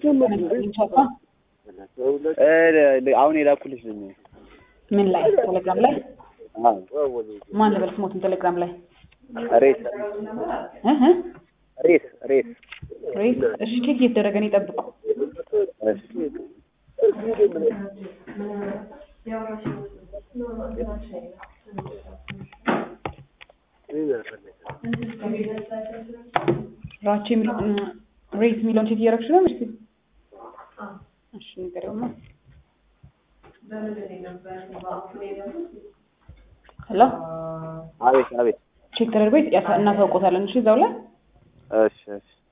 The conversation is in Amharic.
ቻፓ እ አሁን የላኩልሽ ልኝ ምን ላይ ቴሌግራም ላይ ማን ልበል ስሞትን ቴሌግራም ላይ ሬስ እህ ሬስ ሬስ ሬስ እሺ ቼክ እየተደረገ ነው ይጠብቁ እሺ ራቼ የሚለው ሬስ የሚለውን ቼክ እያደረግሽ ነው እሺ እሺ ንገሪውማ ሄሎ አቤት አቤት ቼክ ተደርጎ ያሳ- እናሳውቆታለን እሺ እዛው ላይ እሺ እሺ